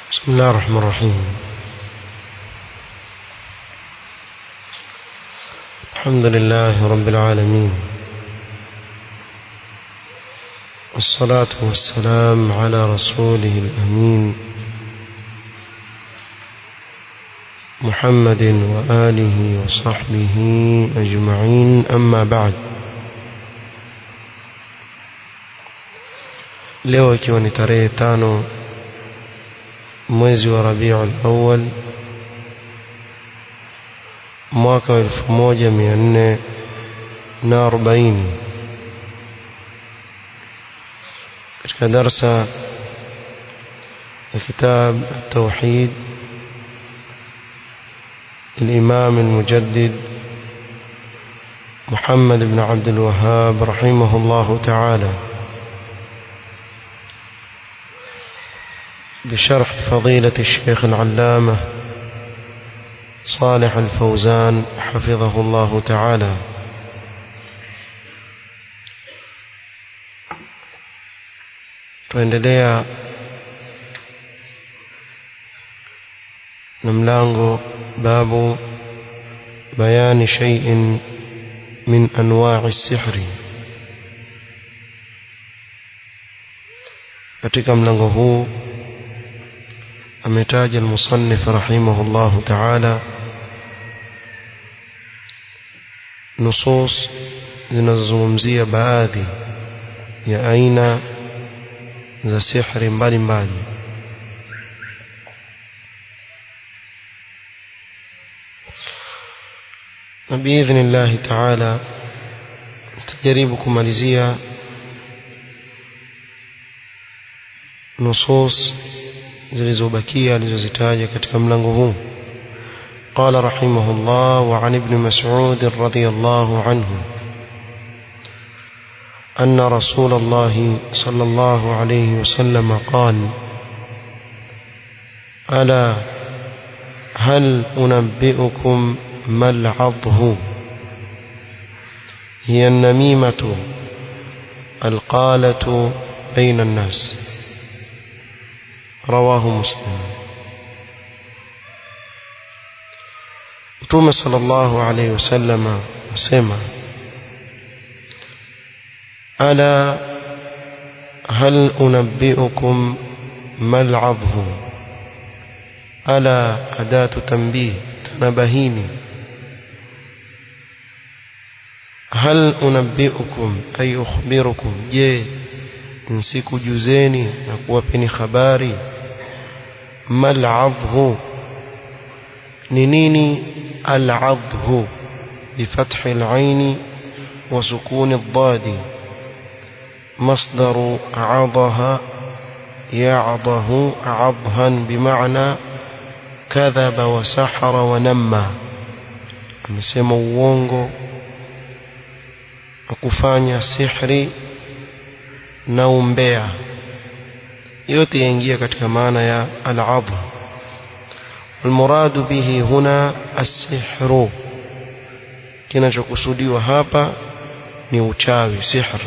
بسم الله الرحمن الرحيم الحمد لله رب العالمين والصلاة والسلام على رسوله الأمين محمد وآله وصحبه أجمعين أما بعد leo ikiwa ni tarehe tano mwezi wa Rabiul Awwal mwaka wa elfu moja mia nne na arobaini katika darsa ya kitab التوحيد الإمام المجدد محمد بن عبد الوهاب رحمه الله تعالى بشرح فضيلة الشيخ العلامة صالح الفوزان حفظه الله تعالى tuendelea na mlango babu bayani shay'in min anwa'i sihri katika mlango huu ametaja المصنف رحمه الله تعالى nusus zinazozungumzia baadhi ya aina za sihri mbalimbali na biidhni llahi taala tajaribu kumalizia nusus zilizobakia alizozitaja katika mlango huu قال رحمه الله وعن ابن مسعود رضي الله عنه أن رسول الله صلى الله عليه وسلم قال ألا هل أنبئكم ما العضه هي النميمة القالة بين الناس رواه مسلم Mtume sallallahu alayhi wasallam asema ala hal unabbiukum mal adhu ala adatu tanbih tanabahini hal unabbiukum ay ukhbirukum je nsikujuzeni na kuwapeni habari mal adhu ni nini العضه بفتح العين وسكون الضاد مصدر عضها يعضه عضها بمعنى كذب وسحر ونمى amesema uongo na kufanya sihri na umbea yote yaingia katika maana ya al-adha المراد به هنا السحر kinachokusudiwa hapa ni uchawi sihr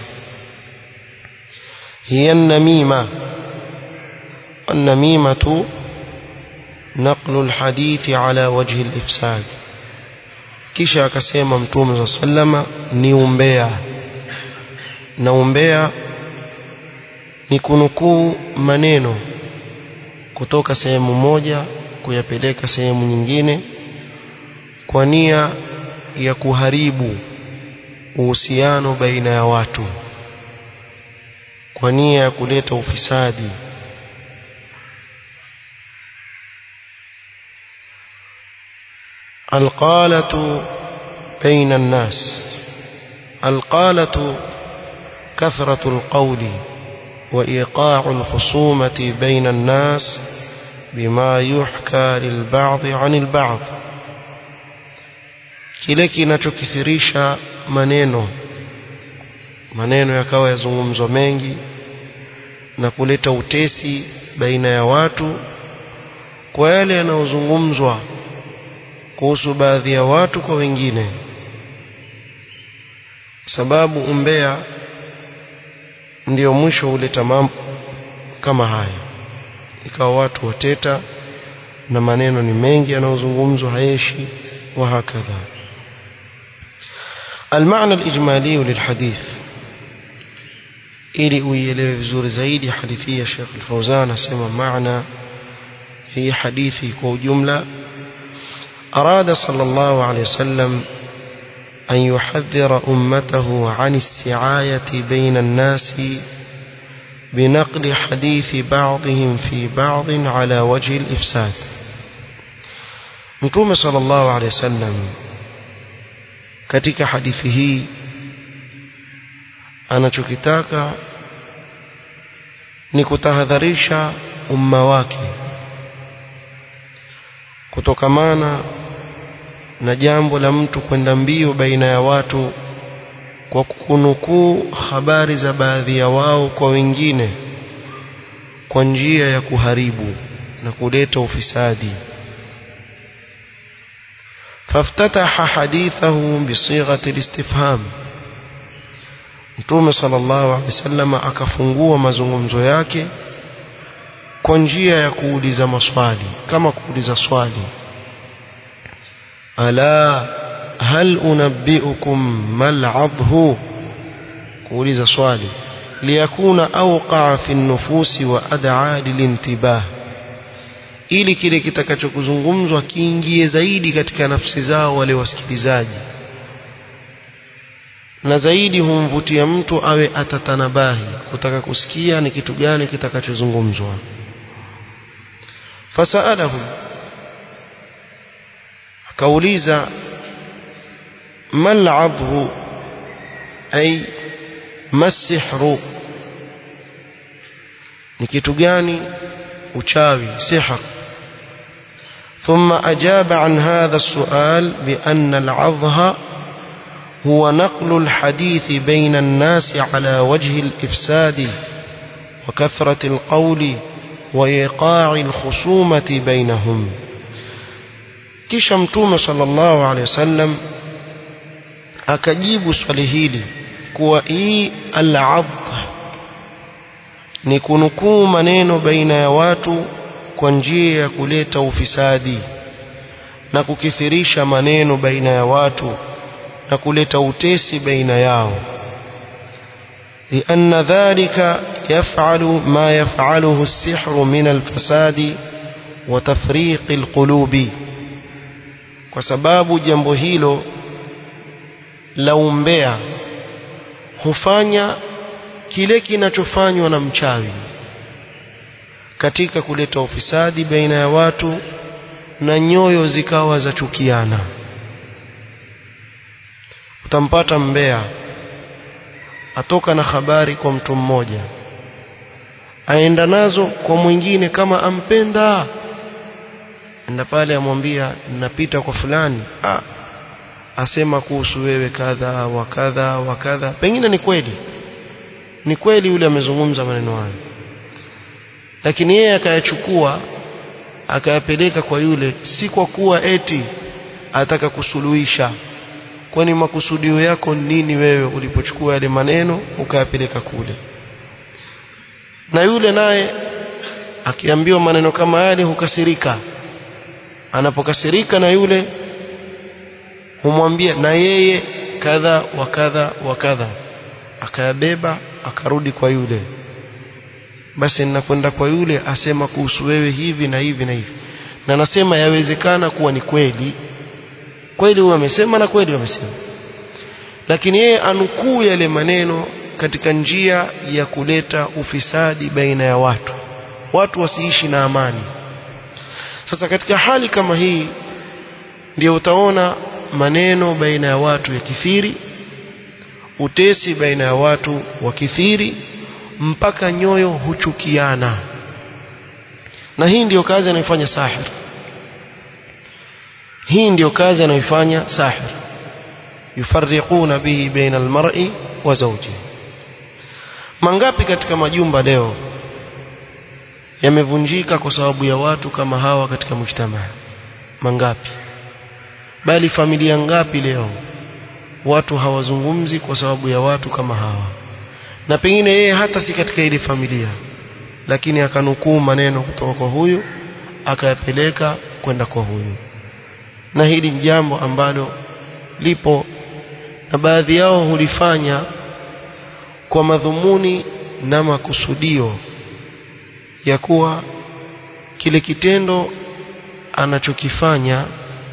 hiya namima النميمة نقل الحديث على وجه الإفساد kisha akasema mtume صلى الله عليه وسلم ni umbea na umbea ni kunukuu maneno kutoka sehemu moja kuyapeleka sehemu nyingine kwa nia ya kuharibu uhusiano baina ya watu kwa nia ya kuleta ufisadi القالة بين الناس القالة كثرة القول وإيقاع الخصومة بين الناس بما يحكى للبعض عن البعض kile kinachokithirisha maneno maneno yakawa yazungumzwa mengi na kuleta utesi baina ya watu kwa yale yanayozungumzwa kuhusu baadhi ya watu kwa wengine sababu umbea ndio mwisho huleta mambo kama haya ikawa watu wateta na maneno ni mengi yanayozungumzwa hayeshi wa hakadha المعنى الإجمالي للحديث ili uielewe vizuri zaidi hadithi ya Sheikh Al-Fauzan asema maana hii hadithi kwa ujumla arada sallallahu alayhi wasallam an yuhadhdhira ummatahu an isti'ayati bayna an-nas بنقل حديث بعضهم في بعض على وجه الإفساد متوم صلى الله عليه وسلم katika hadithi hii anachokitaka ni kutahadharisha umma wake kutokamana na jambo la mtu kwenda mbio baina ya watu kwa kunukuu habari za baadhi ya wao kwa wengine kwa njia ya kuharibu na kuleta ufisadi فافتتح حديثه بصيغة الاستفهام Mtume sallallahu alaihi wasallam akafungua mazungumzo yake kwa njia ya kuuliza maswali kama kuuliza swali ala hal unabbiukum mal adhu kuuliza swali liyakuna awqa fi nufusi wa ad'a lilintibah ili kile kitakachokuzungumzwa kiingie zaidi katika nafsi zao wale wasikilizaji na zaidi humvutia mtu awe atatanabahi kutaka kusikia ni kitu gani kitakachozungumzwa fasalahum akauliza mal adhu ay masihru ni kitu gani uchawi sihr ثم أجاب عن هذا السؤال بأن العظه هو نقل الحديث بين الناس على وجه الإفساد وكثرة القول وإيقاع الخصومة بينهم kisha mtume sallallahu alaihi wasallam akajibu swali hili kuwa hii al-adh ni kunukuu maneno baina ya watu kwa njia ya kuleta ufisadi na kukithirisha maneno baina ya watu na kuleta utesi baina yao لأن ذلك يفعل ما يفعله السحر من الفساد وتفريق القلوب kwa sababu jambo hilo la umbea hufanya kile kinachofanywa na mchawi katika kuleta ufisadi baina ya watu na nyoyo zikawa za chukiana utampata mbea atoka na habari kwa mtu mmoja aenda nazo kwa mwingine kama ampenda enda pale amwambia napita kwa fulani ah, asema kuhusu wewe kadha wa kadha wa kadha pengine ni kweli ni kweli yule amezungumza maneno hayo lakini yeye akayachukua akayapeleka kwa yule si kwa kuwa eti ataka kusuluhisha kwani makusudio yako nini wewe ulipochukua yale maneno ukayapeleka kule na yule naye akiambiwa maneno kama yale hukasirika anapokasirika na yule humwambia na yeye kadha wa kadha wa kadha akayabeba akarudi kwa yule basi ninakwenda kwa yule asema kuhusu wewe hivi na hivi na hivi na nasema yawezekana kuwa ni kweli kweli huyo amesema na kweli amesema lakini yeye anukuu yale maneno katika njia ya kuleta ufisadi baina ya watu watu wasiishi na amani sasa katika hali kama hii ndio utaona maneno baina ya watu ya kithiri utesi baina ya watu wa kithiri mpaka nyoyo huchukiana na hii ndiyo kazi anayofanya sahir hii ndiyo kazi anayoifanya sahir yufarriquna bihi baina almar'i wa zawjihi mangapi katika majumba leo yamevunjika kwa sababu ya watu kama hawa katika mujtamaa mangapi bali familia ngapi leo watu hawazungumzi kwa sababu ya watu kama hawa na pengine yeye hata si katika ile familia lakini akanukuu maneno kutoka kwa huyu akayapeleka kwenda kwa huyu na hili ni jambo ambalo lipo na baadhi yao hulifanya kwa madhumuni na makusudio ya kuwa kile kitendo anachokifanya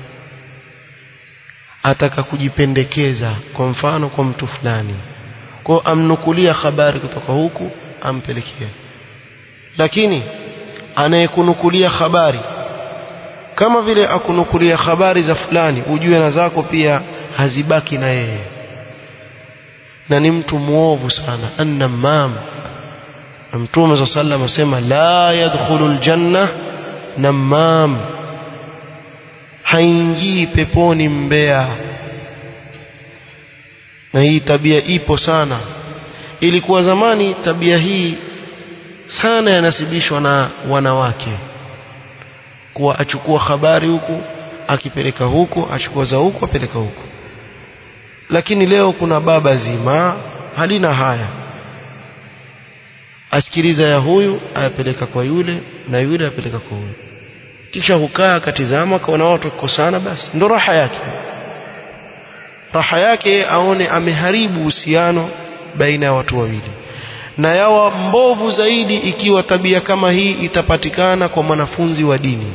ataka kujipendekeza kwa mfano kwa mtu fulani kwa amnukulia habari kutoka huku ampelekea lakini anayekunukulia habari kama vile akunukulia habari za fulani ujue na zako pia hazibaki na yeye na ni mtu muovu sana annamam na mtume za sallam asema la yadkhulu aljanna namam haingii peponi mbea na hii tabia ipo sana ilikuwa zamani tabia hii sana yanasibishwa na wanawake kuwa achukua habari huku akipeleka huku achukua za huku apeleka huku lakini leo kuna baba zima halina haya asikiliza ya huyu ayapeleka kwa yule na yule apeleka kwa huyu kisha hukaa akatizama kaona watu kukosana basi ndo raha yake raha yake aone ameharibu uhusiano baina ya watu wawili na yawa mbovu zaidi ikiwa tabia kama hii itapatikana kwa mwanafunzi wa dini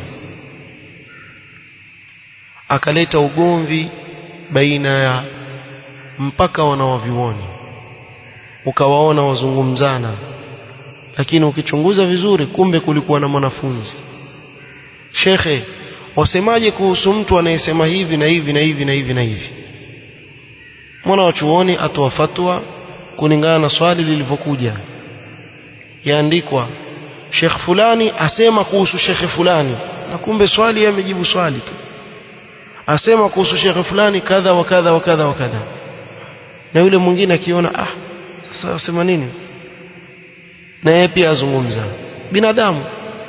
akaleta ugomvi baina ya mpaka wanawavyuoni ukawaona wazungumzana lakini ukichunguza vizuri kumbe kulikuwa na mwanafunzi shekhe wasemaje kuhusu mtu anayesema hivi na hivi na hivi na hivi na hivi mwana wa chuoni atoa fatwa kulingana na swali lilivyokuja yaandikwa shekh fulani asema kuhusu shekhe fulani na kumbe swali amejibu swali tu asema kuhusu shekhe fulani kadha wa kadha wa kadha wa kadha na yule mwingine akiona ah sasa asema nini na yeye pia azungumza binadamu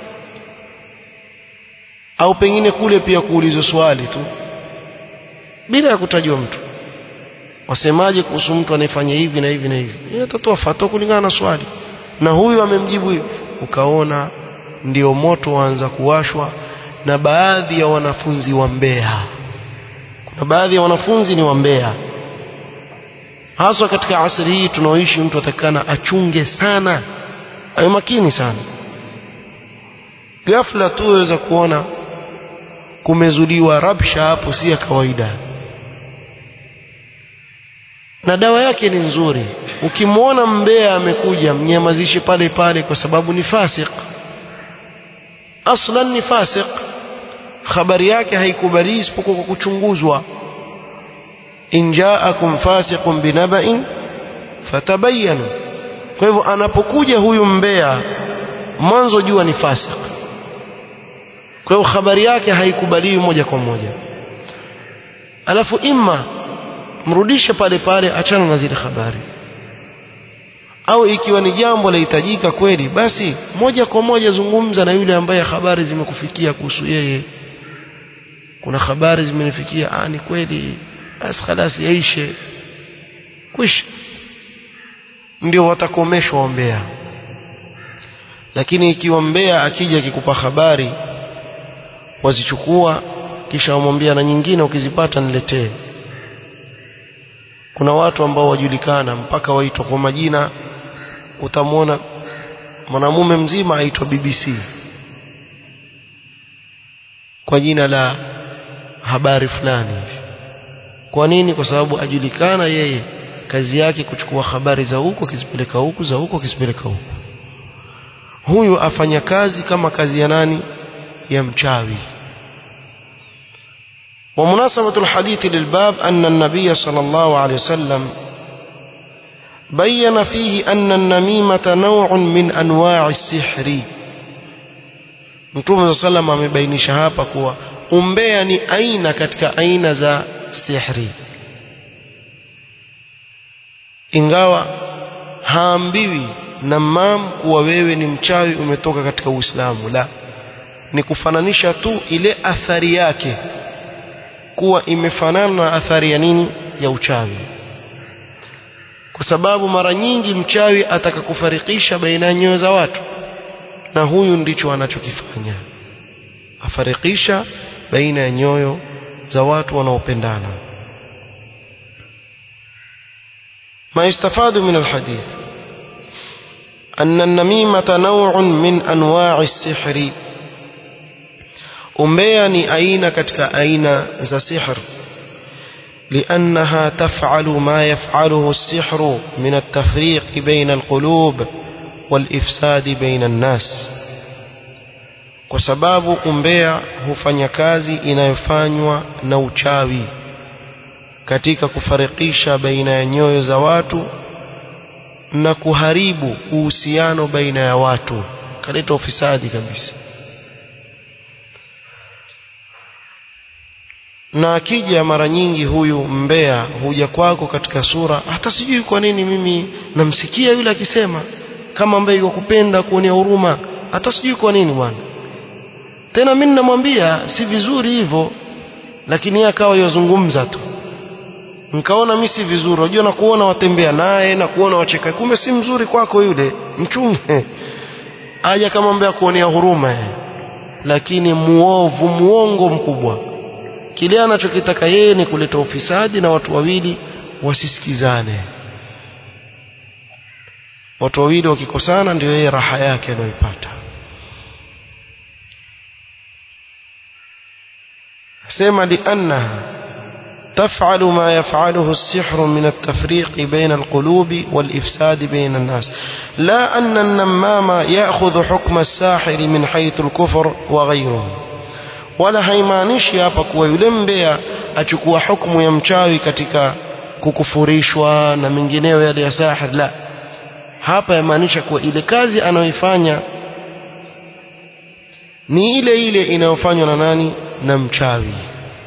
au pengine kule pia kuulizwa swali tu bila ya kutajwa mtu wasemaje kuhusu mtu anayefanya hivi na hivi na hivi yeye atatoa fatwa kulingana na swali na huyu amemjibu hivi ukaona ndio moto waanza kuwashwa na baadhi ya wanafunzi wa Mbeya kuna baadhi ya wanafunzi ni wa Mbeya haswa katika asri hii tunaoishi mtu atakana achunge sana awe makini sana ghafla tu waweza kuona kumezuliwa rabsha hapo si ya kawaida na dawa yake ni nzuri ukimwona mbea amekuja mnyamazishe pale pale kwa sababu ni fasik aslan ni fasik habari yake haikubali isipokuwa kwa kuchunguzwa in jaakum fasiqun binaba'in fatabayyanu kwa hivyo anapokuja huyu mbea mwanzo jua ni fasik kwa hiyo habari yake haikubaliwi moja kwa moja alafu imma mrudishe pale pale achana na zile habari au ikiwa ni jambo lahitajika kweli basi moja kwa moja zungumza na yule ambaye habari zimekufikia kuhusu yeye kuna habari zimenifikia ah ni kweli basi خلاص yaishe kwisha ndio watakomeshwa ombea lakini ikiwa mbea akija akikupa habari wazichukua kisha wamwambia na nyingine ukizipata niletee kuna watu ambao wajulikana mpaka waitwa kwa majina utamwona mwanamume mzima aitwa BBC kwa jina la habari fulani hivi kwa nini kwa sababu ajulikana yeye kazi yake kuchukua habari za huko akizipeleka huku za huko akizipeleka huku huyu afanya kazi kama kazi ya nani ya mchawi ومناسبة الحديث للباب أن النبي صلى الله عليه وسلم بين فيه أن النميمة نوع من أنواع السحر Mtume صلى الله عليه amebainisha hapa kuwa umbea ni aina katika aina za sihri ingawa haambiwi namam kuwa wewe ni mchawi umetoka katika Uislamu la ni kufananisha tu ile athari yake kuwa imefanana na athari ya nini ya uchawi kwa sababu mara nyingi mchawi ataka kufarikisha baina ya nyoyo za watu na huyu ndicho anachokifanya afarikisha baina ya nyoyo za watu wanaopendana ما يستفاد من الحديث أن النميمة نوع من أنواع السحر umbea ni aina katika aina za sihr لأنها تفعل ما يفعله السحر من التفريق بين القلوب والإفساد بين الناس kwa sababu umbea hufanya kazi inayofanywa na uchawi katika kufarikisha baina ya nyoyo za watu na kuharibu uhusiano baina ya watu kaleta ufisadi kabisa na akija mara nyingi huyu mbea huja kwako katika sura hata sijui kwa nini mimi namsikia yule akisema kama ambaye yakupenda kuonea huruma hata sijui kwa nini bwana tena mimi namwambia si vizuri hivyo lakini yeye akawa yazungumza tu nikaona mimi si vizuri unajua na kuona watembea naye na kuona wacheka kumbe si mzuri kwako yule mchunge aja kama mbea kuonea huruma yeye lakini muovu muongo mkubwa kile anachokitaka yeye ni kuleta ufisadi na watu wawili wasisikizane watu wawili wakikosana ndio yeye raha yake anayoipata sema liannaha تفعل ما يفعله السحر من التفريق بين القلوب والإفساد بين الناس لا أن النمام يأخذ حكم الساحر من حيث الكفر وغيره wala haimaanishi hapa kuwa yule mbea achukua hukumu ya mchawi katika kukufurishwa na mengineyo yale ya sahir la hapa yamaanisha kuwa ile kazi anayoifanya ni ile ile inayofanywa na nani na mchawi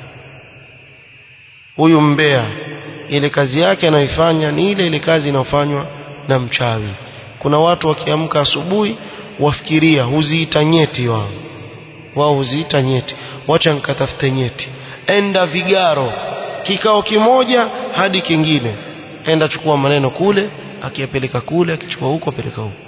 huyu mbea ile kazi yake anayoifanya ni ile ile kazi inayofanywa na mchawi kuna watu wakiamka asubuhi wafikiria huziita nyeti wao wao huziita nyeti wacha nikatafute nyeti enda vigaro kikao kimoja hadi kingine enda chukua maneno kule akiyapeleka kule akichukua huko apeleka huko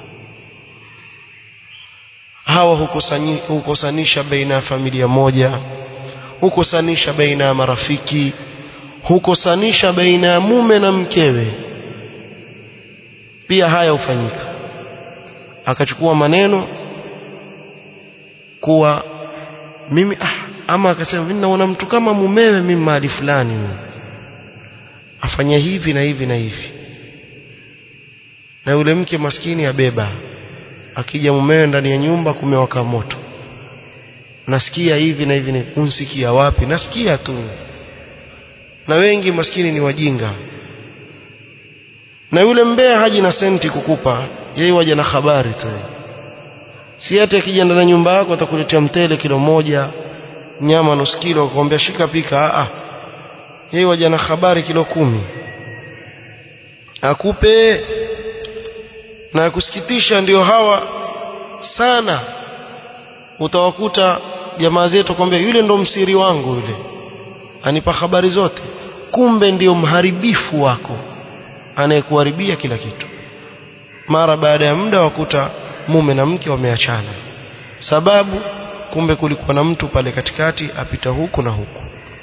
hawa hukusani, hukosanisha baina ya familia moja hukosanisha baina ya marafiki hukosanisha baina ya mume na mkewe pia haya hufanyika akachukua maneno kuwa mimi ah, ama akasema mimi naona mtu kama mumewe mimi mahali fulani afanya hivi na hivi na hivi na yule mke maskini abeba akija mumewe ndani ya nyumba kumewaka moto nasikia hivi na hivi unsikia wapi nasikia tu na wengi maskini ni wajinga na yule mbea haji na senti kukupa yeye waja na habari tu si hata akija ndani ya nyumba yako atakuletea mtele kilo moja nyama nusu kilo akwambia shika pika a yeye waja na habari kilo kumi akupe na kusikitisha ndio hawa sana utawakuta jamaa zetu kwambia yule ndo msiri wangu yule anipa habari zote kumbe ndio mharibifu wako anayekuharibia kila kitu mara baada ya muda wakuta mume na mke wameachana sababu kumbe kulikuwa na mtu pale katikati apita huku na huku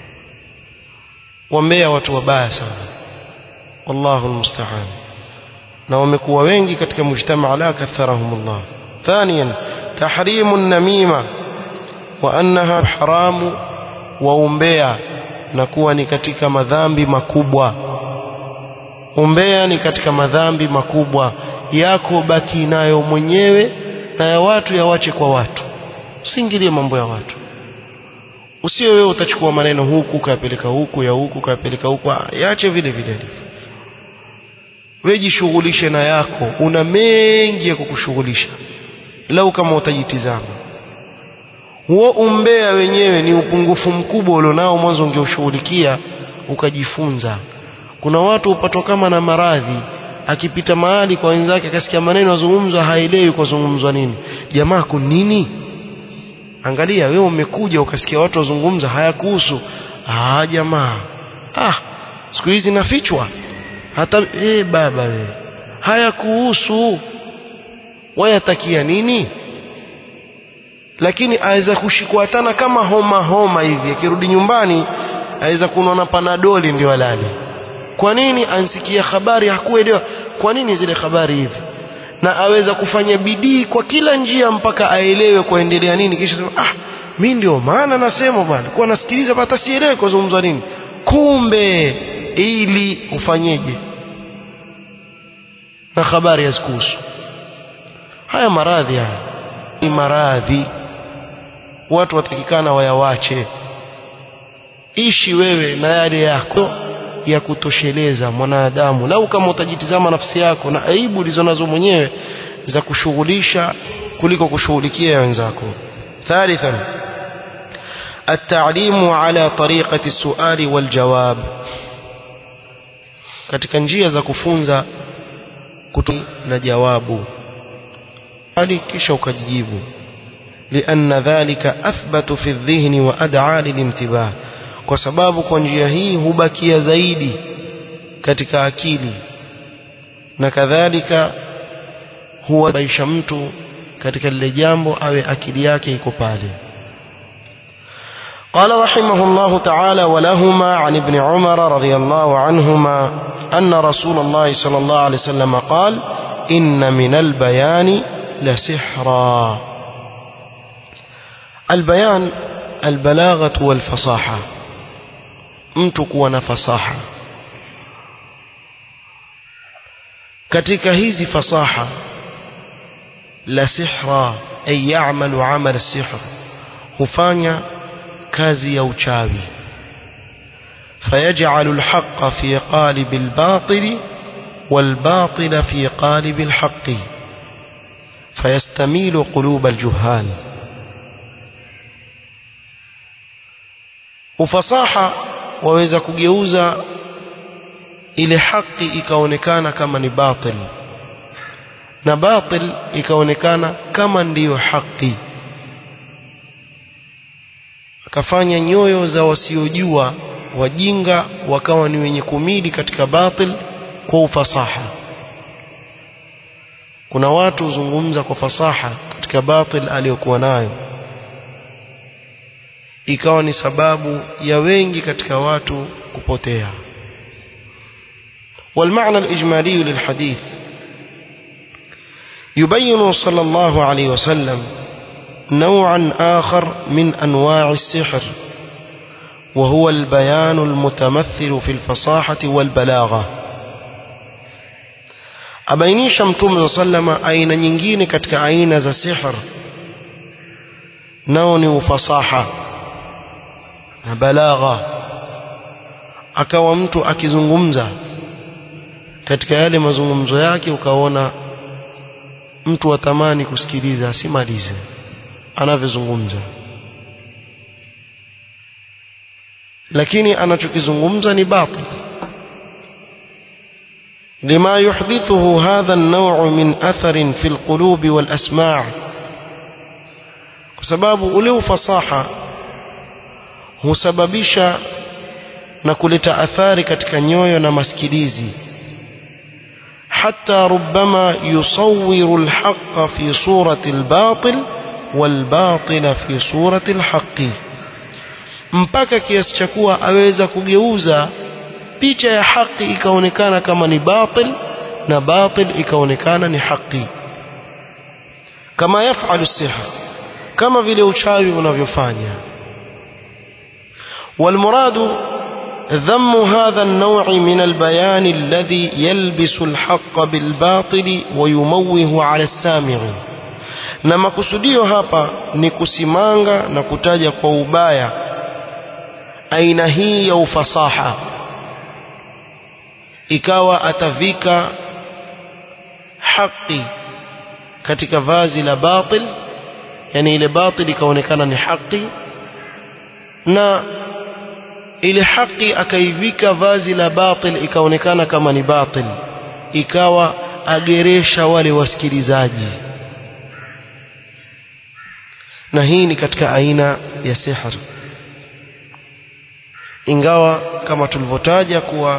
wambea watu wabaya sana wallahu almusta'an na wamekuwa wengi katika mujtamaa la katharahumullah ثانيا تحريم النميمة وأنها حرام وأمبيا نكون ni katika madhambi makubwa umbea ni katika madhambi makubwa yako baki nayo mwenyewe na ya watu yawache kwa watu usiingilie mambo ya watu usio wewe utachukua maneno huku kayapeleka huku ya huku kayapeleka huku yaache vile vile alivyo wewe jishughulishe na yako una mengi ya kukushughulisha lau kama utajitizama huo umbea wenyewe ni upungufu mkubwa ulionao mwanzo ungeushughulikia ukajifunza kuna watu upatwa kama na maradhi akipita mahali kwa wenzake akasikia maneno yazungumzwa haelewi kwa zungumzwa nini jamaa kun nini angalia wewe umekuja ukasikia watu wazungumza hayakuhusu ah jamaa ah siku hizi nafichwa hata eh baba wewe hayakuhusu wayatakia nini lakini aweza kushikwa tana kama homa homa hivi akirudi nyumbani aweza kunona panadoli ndio alale kwa nini ansikia habari hakuelewa kwa nini zile habari hivi na aweza kufanya bidii kwa kila njia mpaka aelewe kuendelea nini kisha sema ah mimi ndio maana nasema bwana kwa nasikiliza hata sielewi kuzungumzwa nini kumbe ili ufanyeje na habari hazikuhusu haya maradhi haya ni maradhi watu watakikana wayawache ishi wewe na yale yako ya kutosheleza mwanadamu lau kama utajitizama nafsi yako na aibu ulizonazo mwenyewe za kushughulisha kuliko kushughulikia wenzako ثالثا التعليم على طريقة السؤال والجواب katika njia za kufunza kutu na jawabu hali kisha ukajijibu لأن ذلك أثبت في الذهن وأدعى للانتباه kwa sababu kwa njia hii hubakia zaidi katika akili na kadhalika huwabaisha mtu katika lile jambo awe akili yake iko pale قال رحمه الله تعالى ولهما عن ابن عمر رضي الله عنهما أن رسول الله صلى الله عليه وسلم قال إن من البيان لسحرا البيان البلاغة والفصاحة mtu kuwa na fasaha katika hizi fasaha la sihra ay ya'malu 'amal sihr hufanya kazi ya uchawi fayaj'alu al-haqqa fi qalib al-batil wal-batil fi qalib al-haqqi fayastamilu qulub al-juhal ufasaha waweza kugeuza ile haki ikaonekana kama ni batil na batil ikaonekana kama ndiyo haki akafanya nyoyo za wasiojua wajinga wakawa ni wenye kumili katika batil kwa ufasaha kuna watu huzungumza kwa fasaha katika batil aliyokuwa nayo ikawa ni sababu ya wengi katika watu kupotea والمعنى الإجمالي للحديث يبين صلى الله عليه وسلم نوعا آخر من أنواع السحر وهو البيان المتمثل في الفصاحة والبلاغة أبينيش متوم صلى الله عليه وسلم أين nyingine katika aina za sihr nao ni ufasaha na balagha akawa mtu akizungumza katika yale mazungumzo yake ukaona mtu atamani kusikiliza asimalize anavyozungumza lakini anachokizungumza ni batil لما يحدثه هذا النوع من أثر في القلوب والأسماع بسبب ule fasaha husababisha na kuleta athari katika nyoyo na masikilizi حتى ربما يصور الحق في صورة الباطل والباطل في صورة الحق mpaka kiasi cha kuwa aweza kugeuza picha ya haki ikaonekana kama ni batil na batil ikaonekana ni haki kama yafalu siha kama vile uchawi unavyofanya walmuradu ذم هذا النوع من البيان الذي يلبس الحق بالباطل ويموه على السامع na makusudio hapa ni kusimanga na kutaja kwa ubaya aina hii ya ufasaha ikawa atavika haki katika vazi la batil yani ile batil ikaonekana ni haki na ile haki akaivika vazi la batil ikaonekana kama ni batil ikawa ageresha wale wasikilizaji na hii ni katika aina ya sihr ingawa kama tulivyotaja kuwa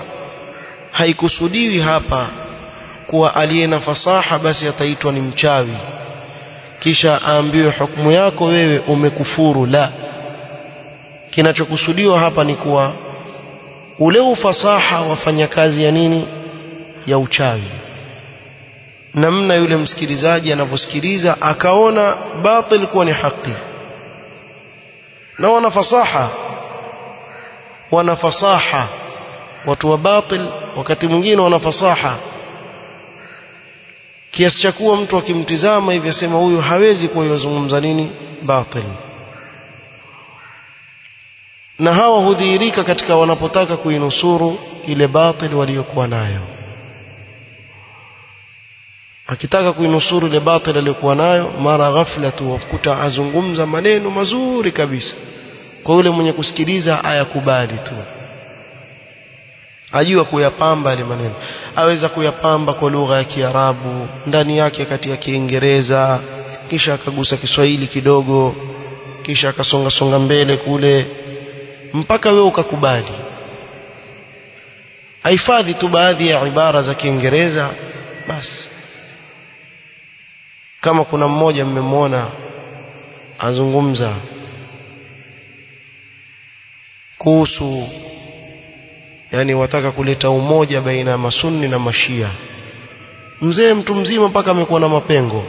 haikusudiwi hapa kuwa aliye na fasaha basi ataitwa ni mchawi kisha aambiwe hukumu yako wewe umekufuru la kinachokusudiwa hapa ni kuwa ule ufasaha wafanya kazi ya nini ya uchawi namna yule msikilizaji anavyosikiliza akaona batil kuwa ni haki na wana fasaha wana fasaha watu wa batil wakati mwingine wana fasaha kiasi cha kuwa mtu akimtizama hivi asema huyu hawezi kuwa yozungumza nini batil na hawa hudhihirika katika wanapotaka kuinusuru ile batil waliyokuwa nayo akitaka kuinusuru ile batil aliyokuwa nayo mara ghafla tu wakuta azungumza maneno mazuri kabisa kwa yule mwenye kusikiliza ayakubali tu ajua kuyapamba yale maneno aweza kuyapamba kwa lugha ya Kiarabu ndani yake kati ya Kiingereza kisha akagusa Kiswahili kidogo kisha akasonga songa mbele kule mpaka wewe ukakubali ahifadhi tu baadhi ya ibara za Kiingereza basi kama kuna mmoja mmemwona azungumza kuhusu yani wataka kuleta umoja baina ya masunni na mashia mzee mtu mzima mpaka amekuwa na mapengo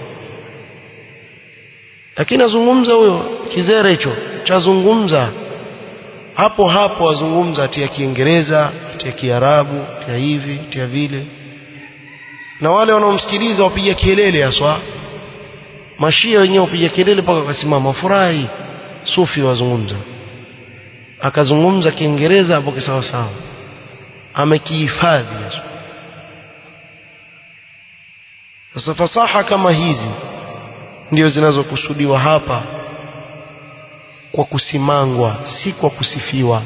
lakini azungumza huyo kizere hicho chazungumza hapo hapo azungumza atia kiingereza atia kiarabu atia hivi atia vile na wale wanaomsikiliza wapiga kelele haswa mashia wenyewe wapiga kelele mpaka wakasimama furahi sufi wazungumza akazungumza kiingereza hapo kisawa sawa amekihifadhi haswa sasa fasaha kama hizi ndio zinazokusudiwa hapa kwa kusimangwa si kwa kusifiwa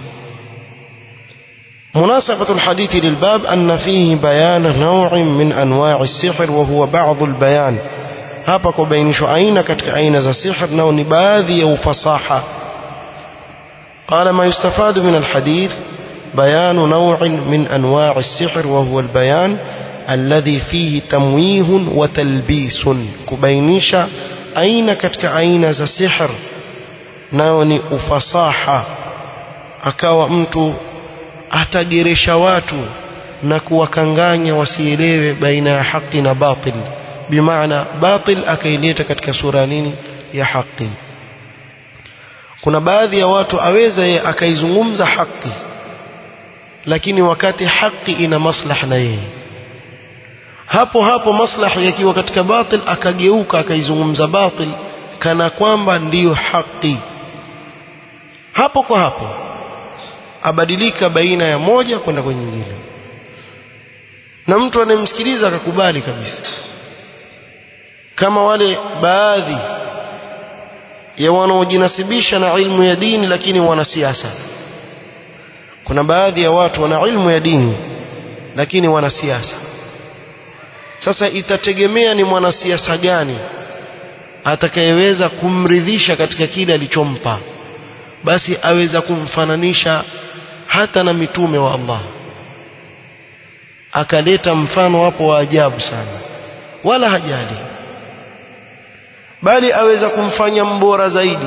مناسبة الحديث للباب أن فيه بيان نوع من أنواع السحر وهو بعض البيان hapa kubainishwa aina katika aina za sihr nao ni baadhi ya ufasaha قال ما يستفاد من الحديث بيان نوع من أنواع السحر وهو البيان الذي فيه تمويه وتلبيس كبينيشا أين كتك أين ذا سحر ناوني أفصاحة akawa mtu atageresha watu na kuwakanganya wasielewe baina ya haki na batil bimaana batil akaileta katika sura nini ya haki kuna baadhi ya watu aweza yeye akaizungumza haki lakini wakati haki ina maslaha na yeye hapo hapo maslaha yakiwa katika batil akageuka akaizungumza batil kana kwamba ndiyo haki hapo kwa hapo abadilika baina ya moja kwenda kwenye nyingine na mtu anayemsikiliza akakubali kabisa kama wale baadhi ya wanaojinasibisha na ilmu ya dini lakini wanasiasa kuna baadhi ya watu wana ilmu ya dini lakini wanasiasa sasa itategemea ni mwanasiasa gani atakayeweza kumridhisha katika kile alichompa basi aweza kumfananisha hata na mitume wa Allah akaleta mfano hapo wa ajabu sana wala hajali bali aweza kumfanya mbora zaidi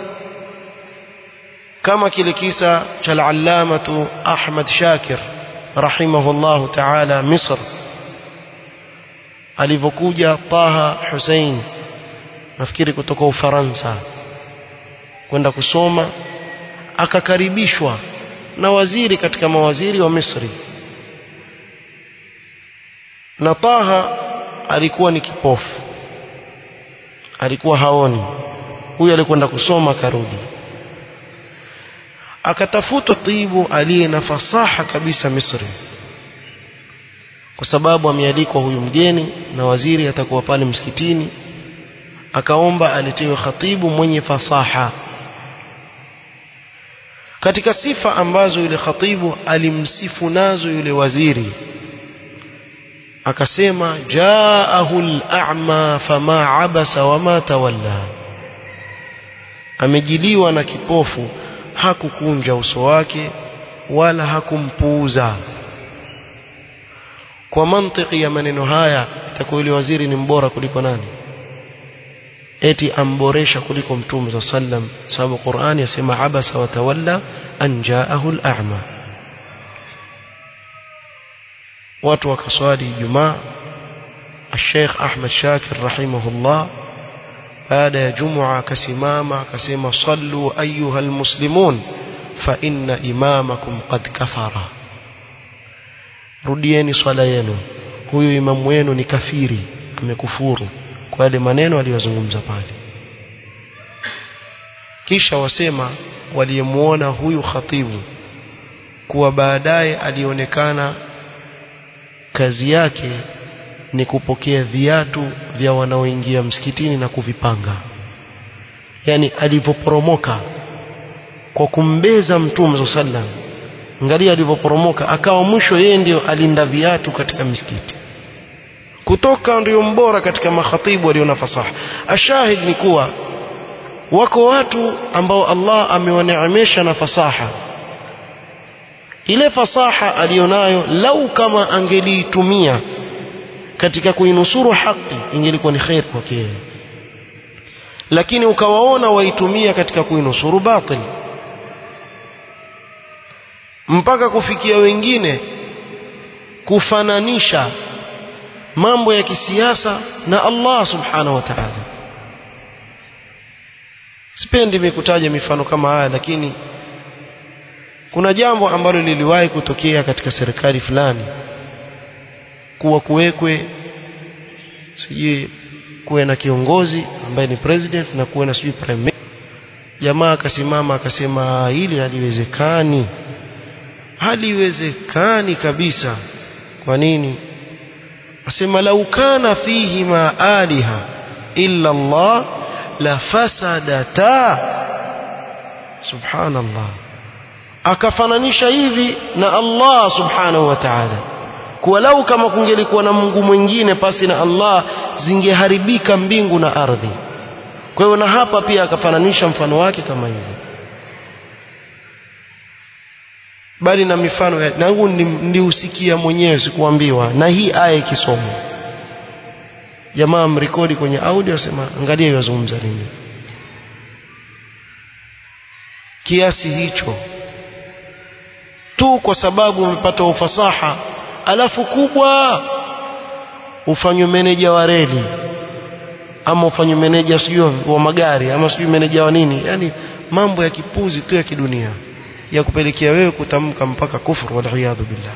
kama kile kisa cha al-allamatu Ahmad Shakir rahimahullah ta'ala Misr alivyokuja Taha Hussein nafikiri kutoka Ufaransa kwenda kusoma akakaribishwa na waziri katika mawaziri wa Misri na Taha alikuwa ni kipofu alikuwa haoni huyu alikwenda kusoma akarudi akatafuta tibu aliye na fasaha kabisa Misri kwa sababu amealikwa huyu mgeni na waziri atakuwa pale msikitini akaomba aletewe khatibu mwenye fasaha katika sifa ambazo yule khatibu alimsifu nazo yule waziri akasema jaahu al-a'ma fama abasa wama tawalla amejiliwa na kipofu hakukunja uso wake wala hakumpuuza kwa mantiki ya maneno haya itakuwa yule waziri ni mbora kuliko nani eti amboresha kuliko mtume za sallam sababu Qur'ani yasema abasa wa tawalla an jaahu al-a'ma watu wakaswali Ijumaa الشيخ أحمد شاكر رحمه الله baada ya jumua akasimama akasema sallu ayuha almuslimun fa inna imamakum qad kafara rudieni swala yenu huyu imamu wenu ni kafiri amekufuru kwa yale maneno aliyozungumza pale kisha wasema waliyemuona huyu khatibu kuwa baadaye alionekana kazi yake ni kupokea viatu vya wanaoingia msikitini na kuvipanga yani alivyoporomoka kwa kumbeza mtume sallam angalia alivyoporomoka akawa mwisho yeye ndio alinda viatu katika misikiti kutoka ndio mbora katika makhatibu walio na fasaha ashahid ni kuwa wako watu ambao Allah amewaneemesha na fasaha ile fasaha alionayo lau kama angeliitumia katika kuinusuru haki ingelikuwa ni khair kwake lakini ukawaona waitumia katika kuinusuru batil mpaka kufikia wengine kufananisha mambo ya kisiasa na Allah subhanahu wa ta'ala sipendi mikutaja mifano kama haya lakini kuna jambo ambalo liliwahi kutokea katika serikali fulani kuwa kuwekwe sijui kuwe na kiongozi ambaye ni president na kuwe na sijui prime minister jamaa akasimama akasema hili haliwezekani haliwezekani kabisa kwa nini asema lau kana fihi ma aliha illa Allah la fasadata subhanallah akafananisha hivi na Allah subhanahu wa ta'ala kuwa lau kama kungelikuwa na Mungu mwingine pasi na Allah zingeharibika mbingu na ardhi kwa hiyo na hapa pia akafananisha mfano wake kama hivyo bali na mifano ya nangu ndiusikia mwenyewe sikuambiwa na hii aya ikisomwa jamaa mrekodi kwenye audio asema angalia yazungumza nini kiasi hicho tu kwa sababu umepata ufasaha alafu kubwa ufanywe meneja wa reli ama ufanywe meneja sijui wa magari ama sijui meneja wa nini yani mambo ya kipuzi tu ya kidunia ya kupelekea wewe kutamka mpaka kufuru waliyadhu billah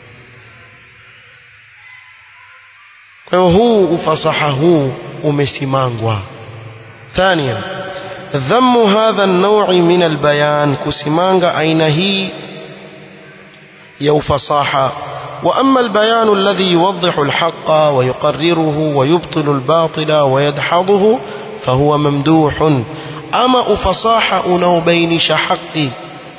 kwa hiyo huu ufasaha huu umesimangwa ثانيا ذم هذا النوع من البيان كسمانغا أين هي يو فصاحة وأما البيان الذي يوضح الحق ويقرره ويبطل الباطل ويدحضه فهو ممدوح أما أفصاحة أنوبينش حقي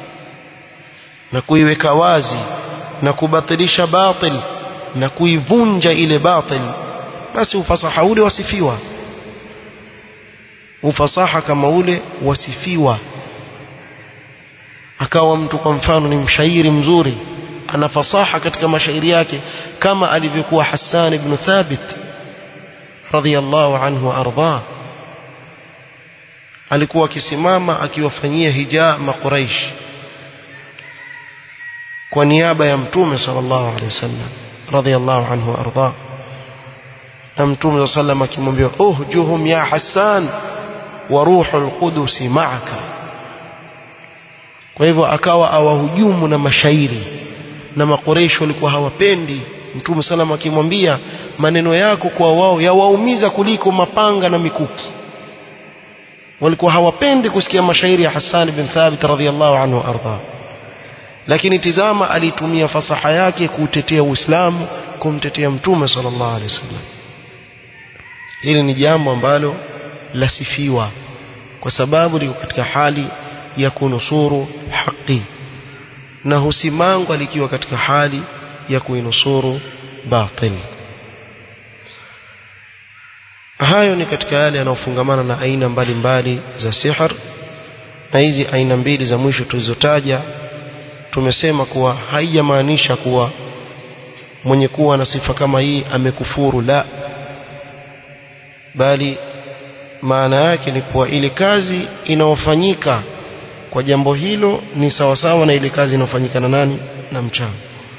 نكوي wazi na kubatilisha batil na kuivunja ile batil basi ufasaha ule wasifiwa ufasaha kama ule wasifiwa akawa mtu kwa mfano ni mshairi mzuri ana fasaha katika mashairi yake kama alivyokuwa Hassan ibn Thabit radhiyallahu anhu arda alikuwa akisimama akiwafanyia hija makuraish kwa niaba ya mtume sallallahu alaihi wasallam radhiyallahu anhu arda na mtume sallallahu akimwambia uhjuhum ya Hassan wa ruhul qudus ma'aka kwa hivyo akawa awahujumu na mashairi na makoresho walikuwa hawapendi mtume salama akimwambia maneno yako kwa wao yawaumiza kuliko mapanga na mikuki walikuwa hawapendi kusikia mashairi ya Hassan bin Thabit radhiyallahu anhu arda lakini tizama alitumia fasaha yake kutetea Uislamu kumtetea mtume sallallahu alaihi wasallam hili ni jambo ambalo lasifiwa kwa sababu liko katika hali ya kunusuru haki na husimangwa likiwa katika hali ya kuinusuru batil hayo ni katika yale yanayofungamana na aina mbalimbali mbali za sihr na hizi aina mbili za mwisho tulizotaja tumesema kuwa haijamaanisha kuwa mwenye kuwa na sifa kama hii amekufuru la bali maana yake ni kuwa ile kazi inayofanyika kwa jambo hilo ni sawasawa na ile kazi inayofanyika na nani na mchawi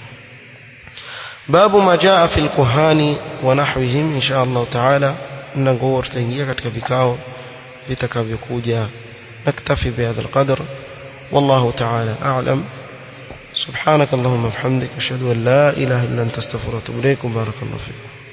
babu ma jaa fi alkuhani wa nahwihim insha Allah taala mlango huo tutaingia katika vikao vitakavyokuja naktafi bihadha alqadr والله تعالى أعلم سبحانك اللهم وبحمدك أشهد أن لا إله إلا أنت استغفرك وأتوب إليك بارك الله فيك